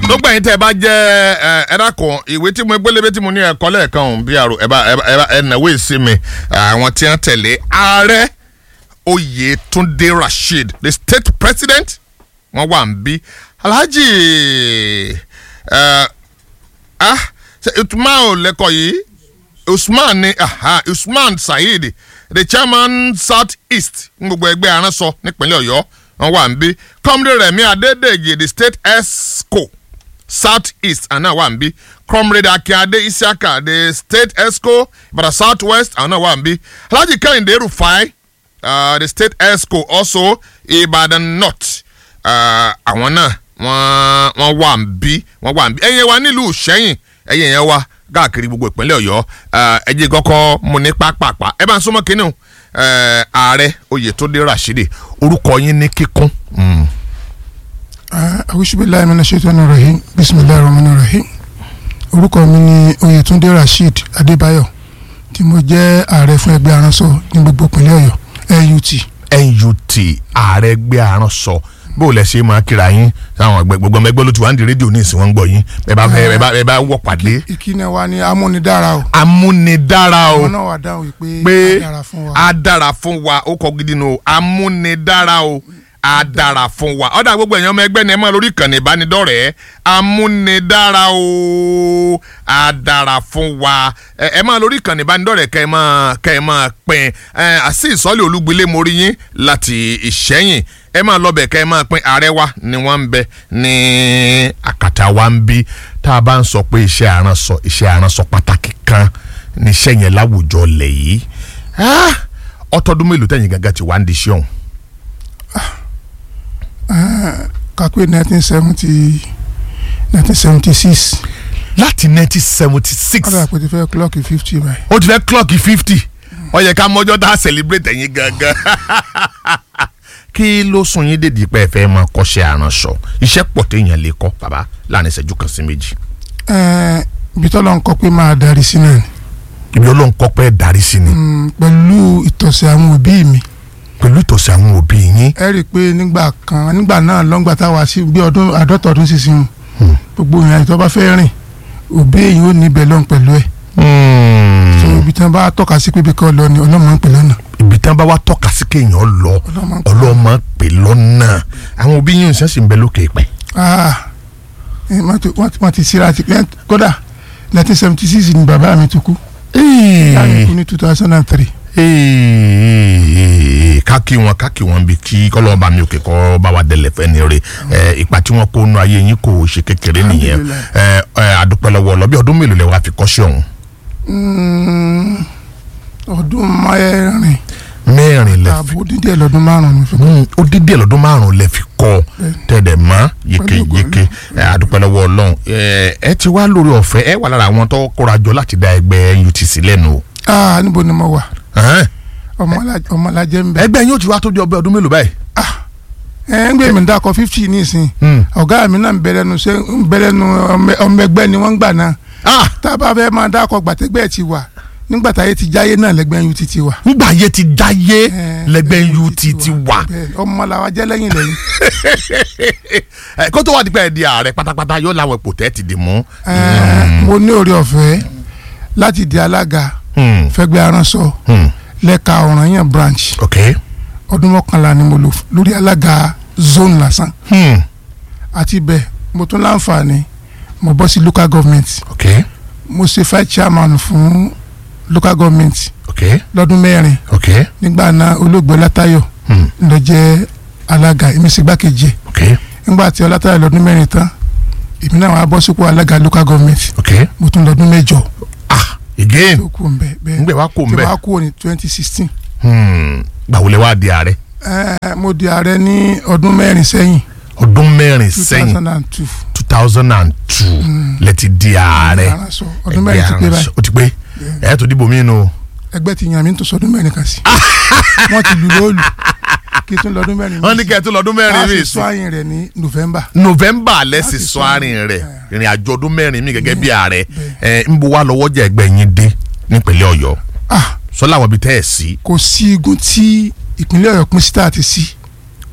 gbogbo ẹ̀yin tẹ́ ẹ bá jẹ́ ẹ ẹ dákun ìwé tí mo gbélébé tí mo ní ẹ̀kọ́ lẹ́ẹ̀kan ọ̀hún bí àrò ẹ bá ẹ bá ẹ bá ẹ nàwó èsì mi àwọn tí wọ́n tẹ̀lé ààrẹ Oyètúndé Rasheed the state president wọ́n wà ń bí Alhaji ẹ ah ṣe Usman ò lẹ́kọ̀ọ́ yìí Usman ni aha Usman Saheed the chairman south east ní gbogbo ẹgbẹ́ aránsọ nípínlẹ̀ Ọ̀yọ́ wọ́n wà ń bí comrade Rẹ̀mí Adédèjì the state esco south east àná wà ń bí comrade Akíade Isiaka the state esco Ìbàdàn south west àná wà ń bí Alhaji Kẹ́hìndé Rufai uh, the state esco also Ìbàdàn north uh, àwọn náà wọ́n wọ́n wà ń bí wọ́n wà ń bí ẹ̀yin wa nílùú Ìṣẹ́yìn ẹ̀yin yẹn wá káàkiri gbogbo ìpínlẹ̀ Ọ̀yọ́ ẹ jẹ́ kọ́kọ́ mu ní pápápá ẹ bá ń súnmọ́ kínní o ààrẹ Oyètúndé Rasheed orúkọ yín ní kíkún. awusubilayi mina ṣètọ́nù rahim bisimilayi rahmani rahim orúkọ mi ni Oyètúndé Rasheed Adébáyọ̀ tí mo jẹ́ ààrẹ fún ẹgbẹ́ aránsọ ní gbogbo ìpínlẹ̀ Ọ̀yọ́ NUT. NUT ààrẹ ẹgbẹ́ aránsọ bó o lẹ ṣe máa kíra yín sáwọn ẹgbẹ́ gbogbo ọmọ ẹgbẹ́ ló ti wá ń di rédíò ní ìsìn wọn ń gbọ́ yín ẹ bá fẹ́ ẹ bá ẹ bá wọ̀ pàdé. ìkíni wa ni amúnidára o. amúnidára o wọn náà wà dáhùn wípé pé a dára fún wa. a dára fún wa ó kọ gidi nù o amúnidára o a dára fún wa ọ̀dà gbogbo ẹ̀yàn ọmọ ẹgbẹ́ ni ẹ máa lórí ìkànnì ìbánidọ́rẹ̀ẹ́ amúnidára o a dára fún wa ẹ ẹ máa lórí ìkànnì ìbánidọ́rẹ̀ẹ́ kẹ́ ẹ máa kẹ́ ẹ máa pín ẹ àti ìsọ́lẹ̀ olúgbilé mórí yín láti ìṣẹ́yìn ẹ máa lọ bẹ̀ kẹ́ ẹ máa pín ààrẹ wa ni wọ́n ń bẹ ní àkàtà wa ń bí tá a bá ń sọ pé iṣẹ́ àránsọ iṣẹ́ àránsọ pàtàkì kan níṣẹ́ yẹn láwùjọ lẹ̀ yìí Ah, ọtọdún mélòó tẹ̀yìn gángan ti wá ń di iṣẹ́ ọ̀hún. kakwe nineteen seventy nineteen seventy six láti nineteen seventy six kọ́dà pé ti fẹ́ clocki fifty báyìí. ó ti fẹ́ clock fifty ó yẹ ká mọ́jọ́ tá a celebrate ẹ̀yin gangan. kí ló sún yín dèdí pé ẹ fẹ́ máa kọ́ṣẹ́ àránṣọ iṣẹ́ pọ̀ téèyàn lè kọ́ bàbá láàrin ìṣẹ́jú kan sí méjì. Ẹ̀ẹ́n, ibi tọ́lọ́ ń kọ́ pé máa darí sí náà ni ibi ọlọ́run kọ́ pé darí sí ni Mm, pẹ̀lú ìtọ̀sẹ̀ àwọn òbí mi pẹ̀lú ìtọ̀sí àwọn òbí yín. ẹ rí i pé nígbà kan nígbà náà lọ́ngbà táwa sí bí ọdún àádọ́ta ọdún sísìn gbogbo ìrìn àjò tó bá fẹ́ rìn òbí èyí ò níbẹ̀ lọ́n pẹ̀lú ẹ̀ so ibi tí wọ́n bá tọ́ka sí pé bí kò lọ ni ọlọ́mọ ń pè lọ́nà ibi tí wọ́n bá wá tọ́ka sí kéèyàn lọ ọlọ́mọ ń pè ọlọ́mọ pè lọ́nà àwọn òbí yín ṣe sì ń bẹ lókè pẹ́. ah ẹ, wọ́n ti- wọ́n ti- wọ́n ti síra ti pẹ́ kódà nineteen seventy six ni bàbá mi tó kú ìyá mi kú ní two thousand and three káàkì wọn káàkì wọn bí kí kọlọ́ọ̀bá mi òkè kọ́ bá wa dẹ̀lẹ̀ fẹ́ ni re ẹ, ipa tí wọ́n kó nu ayé yín kò ṣe kékeré nìyẹn ẹ, ẹ, àdúpẹ́ lọ́wọ́ ọlọ́bí ọdún mélòó lẹ wá fi kọ́ṣẹ́ ọ̀hún. ọdún mẹ́rin mẹ́rin lẹ fi ààbò dídí ẹ̀ lọ́dún márùn-ún fi Mm, ó dídí ẹ̀ lọ́dún márùn-ún lẹ fi kọ́ tẹ̀dẹ̀ mọ́ yékéyéké ẹ, àdúpẹ́ lọ́wọ́ ọlọ́run ẹ, ẹ ti wá lórí ọ̀fẹ́ ẹ wà lára àwọn tó kóra jọ láti dá ẹgbẹ́ UTC lẹ́nu o. ah níbo ni mo wà Ẹ̀hẹ́n. ọmọlá- ọmọlájẹ ń bẹ ẹgbẹ́ yín ó ti wá tó di ọbẹ̀ ọdún mélòó báyìí. ẹ ń gbé mi dákọ fifty ní ìsìn Hmm. ọ̀gá mi náà ń bẹ̀rẹ̀ nu ṣe ń bẹ̀rẹ̀ nu ọmọ ọmọ ẹgbẹ́ ni wọ́n ń gbà náà Ah! tá a bá fẹ́ máa dákọ gbàtẹ́gbẹ́ ti wà nígbà táyé ti jáyé náà lẹ́gbẹ́ UT ti wà. ngbà ayé ti dáyé Eh, lẹ́gbẹ́ UT ti wà. bẹ́ẹ̀, ọmọ làwa jẹ́ lẹ́yìn lẹ́yìn. Ẹ, kó tó wá di pé ẹ di ààrẹ pátápátá yóò láwọn ipò tẹ́ ti dì mú. Ẹ, mo ní oore ọ̀fẹ́ láti di alága Hmm, fẹ́gbẹ́ aránsọ hmm, lẹ́ka ọ̀ranyàn branch ok. ọdún mọ́kànlá ni mo lò lórí alága zone lásán Hmm, àti bẹ́ẹ̀ mo tún láǹfààní mo bọ́ sí local government ok. mo ṣe five chairman fún local government ok. lọ́dún mẹ́rin ok. nígbà náà olóògbé ọlátayọ̀ Hmm, ló jẹ́ alága èmi sì gbákejì ẹ̀ ok. nígbà tí ọlátayọ̀ lọ́dún mẹ́rin tán èmi náà wàá bọ́ sípò alága local government ok. mo tún lọ́dún mẹ́jọ ah again. tó kù ńbẹ bẹ́ẹ̀ ngbẹ wa kó tí mbẹ. wàá kú ní twenty sixteen gbàwọlé wa di ààrẹ. mo di ààrẹ ní ọdún mẹ́rin sẹ́yìn ọdún mẹ́rin two sẹ́yìn thousand and two two thousand and two lẹ ti di ààrẹ. ọdún mẹ́rin ti pé báyìí o ti pé ẹ tó dìbò mí nù. ẹgbẹ́ ti yàn mí tó sọdún mẹ́rin kan sí wọ́n ti lù lóòlù kí tún lọ́dún mẹ́rin wọ́n ní kẹ́ ẹ tó lọ́dún mẹ́rin a mi sì sí. sọ àyìn rẹ̀ ní november november lẹ́sìn Láti sọ sọ àárín rẹ̀ ẹ̀. ìrìn àjò ọdún mẹ́rin mi gẹ́gẹ́ bí Bẹ́ẹ̀, ààrẹ bẹ́ẹ̀. ẹ̀ ń bo wá lọ́wọ́ jẹ́ ẹgbẹ́ yín dé nípínlẹ̀ ọ̀yọ́ ah sọ láwọn ibi tẹ́ ẹ̀ sí kò sí igun tí ìpínlẹ̀ ọ̀yọ́ pín sí tá a ti sí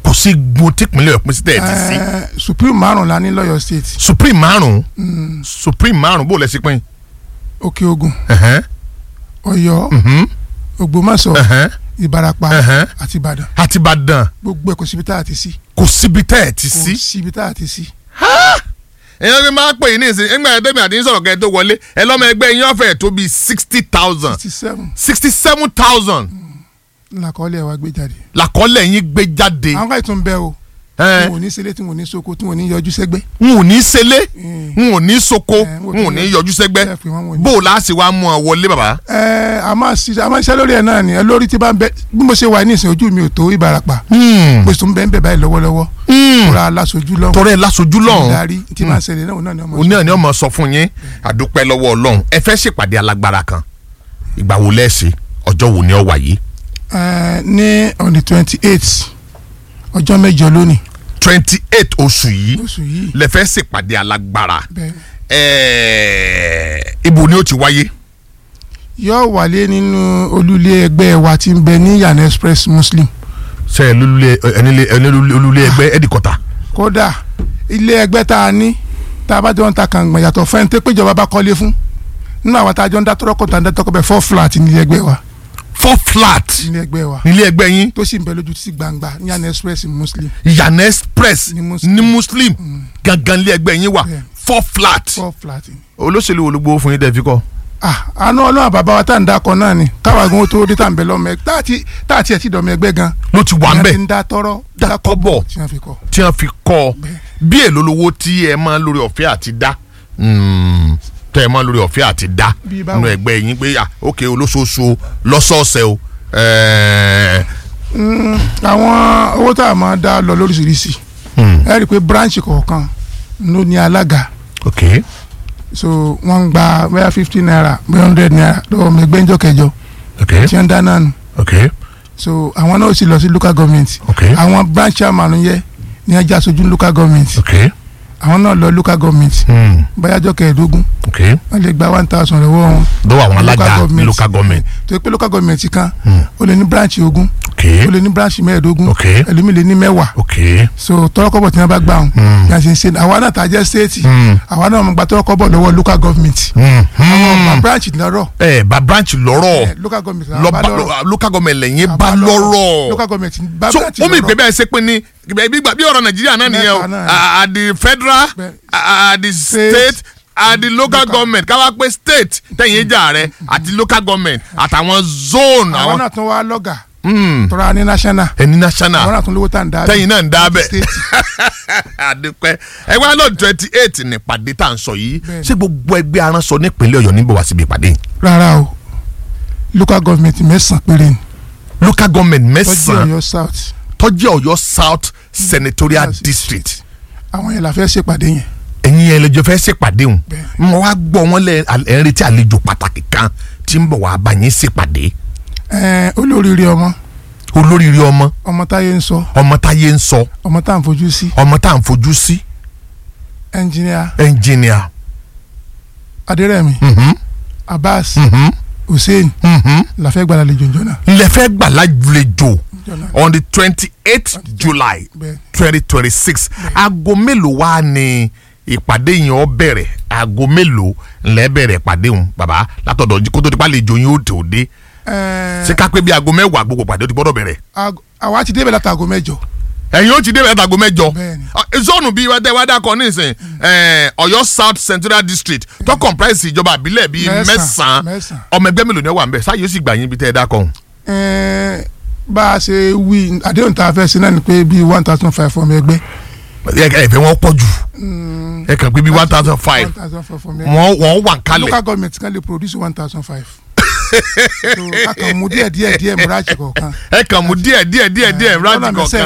kò sí gbogbo típínlẹ̀ ọ̀pìn sí tẹ̀ ẹ̀ ti sí Eh, supreme márùn la ní lọ́yọ̀ state supreme márùn supreme márùn bó lẹ sí pín. òkè ogun Ẹ̀hẹ́n, ọ̀yọ́ mhm, ògbómọ̀ṣọ́ ẹ̀hẹ́n. ìbarapá Ẹ̀hẹ́n. àti ìbàdàn àti ìbàdàn gbogbo ẹ̀ kò síbi tá a ti sí kò síbi tẹ́ ẹ̀ ti kò sí. síbi tá a ti sí. èèyàn fi máa pè yín ní ìsìn ẹgbẹ́ ẹ̀dẹ́gbẹ̀ àti sọ̀rọ̀ kẹ́ ẹ tó wọlé ẹ lọ́mọ ẹgbẹ́ yín ọ̀fẹ́ tó bíi sixty thousand sixty seven sixty seven thousand làkọọ́lẹ̀ wa gbé jáde. làkọ́lẹ̀ yín gbé jáde. àwọn káyọ̀ tún bẹ́ o Ẹ, tí wọn ò ní sílé tí wọn ò ní soko tí wọn ò ní yọjú sẹ́gbẹ́. n ò ní sele Mm. n ò ní soko Ẹ, n ò ní yọjú sẹ́gbẹ́ Ẹ fi wọn wọ̀nyí. bó o láti wá mú ọ wọlé bàbá. ẹ a máa ṣiṣẹ́ a máa ṣiṣẹ́ lórí ẹ̀ náà ni ẹ lórí tí bá ń bẹ bí mo ṣe wà ní ìsìn ojú mi ò tó ìbarapá mo sì tún bẹ́ẹ̀ ń bẹ̀ báyìí lọ́wọ́lọ́wọ́ kóra aláṣojú lọ́wọ́ tọrẹ lásojú lọ́hùn darí tí máa ń ṣẹlẹ̀ náà náà ni ọmọ òní àní ọmọ sọ fún yín àdúpẹ́ lọ́wọ́ ọlọ́run ẹ fẹ́ ṣèpàdé alágbára kan ìgbà wo lẹ́ẹ̀sì ọjọ́ wo ni ọ wà yìí ẹ ní on the twenty eight ọjọ́ mẹ́jọ lónìí twenty eight oṣù yìí oṣù yìí lẹ fẹ́ ṣèpàdé alágbára bẹ́ẹ̀ ẹ̀ẹ́ ibo ni ó ti wáyé yóò wálé nínú olúlé ẹgbẹ́ wa tí ń bẹ ní yana express muslim ṣe ẹ lulẹ̀ ẹnilẹ̀ olulẹ̀ ẹgbẹ́ ẹ̀dìkọ̀tà kódà ilé ẹgbẹ́ tá a ní tá a bá jọ ń ta kàngbọ̀n yàtọ̀ fẹ́ni tó péjọba bá kọ́lé fún nínú àwọn tá a jọ ń dá tọ́rọ́kọ̀ tá a ń dá tọ́kọ̀ bẹ́ẹ̀ four flat ní ilé ẹgbẹ́ wa four flat ilé ẹgbẹ́ wa nílé ẹgbẹ́ yín tó sì ń bẹ lójú títí gbangba ní yana express muslim yana express Ní Muslim. ní muslim gangan nílé ẹgbẹ́ yín wà Bẹ́ẹ̀. four flat four flat. olóṣèlú wo ló gbowó fún yín dẹ́ fi kọ́ ah àánú ọlọ́run bàbá wa tá à ń dákọ̀ náà ni káwa gan tó dé tá à ń bẹ lọ́mọ ẹgbẹ́ tá à ti tá à ti ẹ̀ ti dọ̀mọ ẹgbẹ́ gan ló ti wà ń ìyẹn bẹ̀ ti ń dá tọ́rọ́ Dá kọ́bọ̀. tí wọ́n fi kọ́ tí wọ́n fi kọ́ ọ bí èlò lówó tí ẹ máa lórí ọ̀fẹ́ àti dá mm, tẹ́ ẹ máa lórí ọ̀fẹ́ àti dá Bí báwo? nínú ẹgbẹ́ yín pé ah, ok olóṣooṣù o, lọ́sọ̀ọ̀sẹ̀ o ẹ̀ẹ́, Mm, àwọn owó tá a máa dá lọ lóríṣiríṣi hmm, ẹ rí i pé branch kọ̀ọ̀kan ló ní alága ok so wọ́n ń gba bóyá fifty naira bóyá hundred naira lọ́wọ́ ọmọ ẹgbẹ́ ńjọ́ kẹjọ ok tí wọ́n dá náà nù ok so àwọn náà ó sì lọ sí local government ok àwọn branch chairman yẹ ní ẹja aṣojú local government ok àwọn náà lọ local government hmm, bóyá ọjọ́ kẹẹ̀ẹ́dógún ok wọ́n lè gba one thousand lọ́wọ́ wọn lọ́wọ́ àwọn alága Local government. local government tó yẹ pé local government kan Hmm. ó lè ní branch ogún ok ó lè ní branch mẹ́ẹ̀ẹ́dógún ok ẹlòmíì lè ní mẹ́wàá ok so tọrọkọ́bọ̀ tí wọ́n bá gbà wọn Hmm. bí a ṣe ń ṣe àwa náà tá a jẹ́ state hmm, àwa náà mọ̀ gba tọrọkọ́bọ̀ lọ́wọ́ local government hmm, àwọn ọgbà hmm. branch lọ́rọ̀ ẹ bá branch lọ́rọ̀ eh, local government lọ làwọn bá bá lọ́rọ̀ local government lẹ́yìn Àbá bá lọ́rọ̀ local government bá so branch ó mi pé lọ́rọ̀ bẹ́ẹ̀ ṣe pé ní bí bí ọ̀rọ̀ nàìjíríà náà nìyẹn o Mẹ́ta náà ni. Ah, at the federal Bẹ́ẹ̀. ah, at the state at the local government káwá pé state tẹ̀yìn ìjà rẹ àti local government àtàwọn zone àwọn àwọn náà tún wá lọ́gà Hmm, tọ́ra ní national ẹni àwọn national náà tún lówó tá à ń dá tẹ̀yìn náà ń dá bẹ́ẹ̀ state àdúpẹ́ ẹgbẹ́ alọ́ twenty eight ní ìpàdé tá à ń sọ yìí Bẹ́ẹ̀ni. ṣé gbogbo ẹgbẹ́ aránsọ nípínlẹ̀ ọ̀yọ́ níbọ̀ wá síbi ìpàdé yìí? rárá o local government mẹ́sàn-án péré ni local government tọ́jú mẹ́sàn-án ọ̀yọ́ south tọ́jú ọ̀yọ́ south senatorial Yes. district àwọn yẹn la fẹ́ ṣèpàdé yẹn ẹ̀yin ẹlẹ́jọ́ fẹ́ ṣèpàdé hùn Bẹ́ẹ̀ni. mo wá gbọ́ wọn lẹ ẹ̀ ń retí àlejò pàtàkì kan tí ń bọ̀ wá bá yín ṣèpàdé Eh, olóríire ọmọ olóríire ọmọ ọmọ táyé ń sọ ọmọ táyé ń sọ ọmọ tá à ń fojú sí ọmọ tá à ń fojú sí engineer ẹnjìnìà adérẹ̀mí mhm, abbas mhm, hussein mhm. la fẹ́ gbàdá lejò njọ́ náà lẹ́fẹ́ gbà lálejò njọ́ náà on the twenty eight july bẹ́ẹ̀ twenty twenty six aago mélòó wá ni ìpàdé yẹn ó bẹ̀rẹ̀ aago mélòó ńlẹ́ bẹ̀rẹ̀ ìpàdé hùn bàbá látọ̀dọ̀ kó tó di pa àlejò yín ó tò dé Eh, ṣé ká pé bí aago mẹ́wàá gbogbo ìpàdé ó ti gbọ́dọ̀ bẹ̀rẹ̀ ag- àwa ti débẹ̀ látago mẹ́jọ ẹ̀yin ó ti dé bẹ̀rẹ̀ aago mẹ́jọ Bẹ́ẹ̀ni. Ah, zone bíi wẹ́dẹ́ wẹ́dẹ́ akọ nísìn eh, ọ̀yọ́ south central district tó comprise ìjọba àbílẹ̀ bíi Mẹ́sàn-án, mẹ́sàn-án mẹ́sàn-án. ọmọ ẹgbẹ́ mélòó ni ó wà ń bẹ̀ sáyé ó sì gbà yín bí tẹ́ ẹ dákọ̀ ọ̀hún. Eh, bá a ṣe wí àdéhùn tá a fẹ́ sí náà ni pé bíi one thousand five ọmọ ẹgbẹ́ ẹ ẹ fẹ́ wọn pọ̀ jù ẹ kàn pé bíi one thousand five one thousand five ọmọ ẹgbẹ́ wọ́n wọ́n wà ń kalẹ̀ local government kan lè produce one thousand five so a kàn mú díẹ̀ díẹ̀ díẹ̀ branch kọ̀ọ̀kan ẹ kàn mú díẹ̀ díẹ̀ díẹ̀ díẹ̀ Eh, rántí lọ́nà kọ̀ọ̀kan.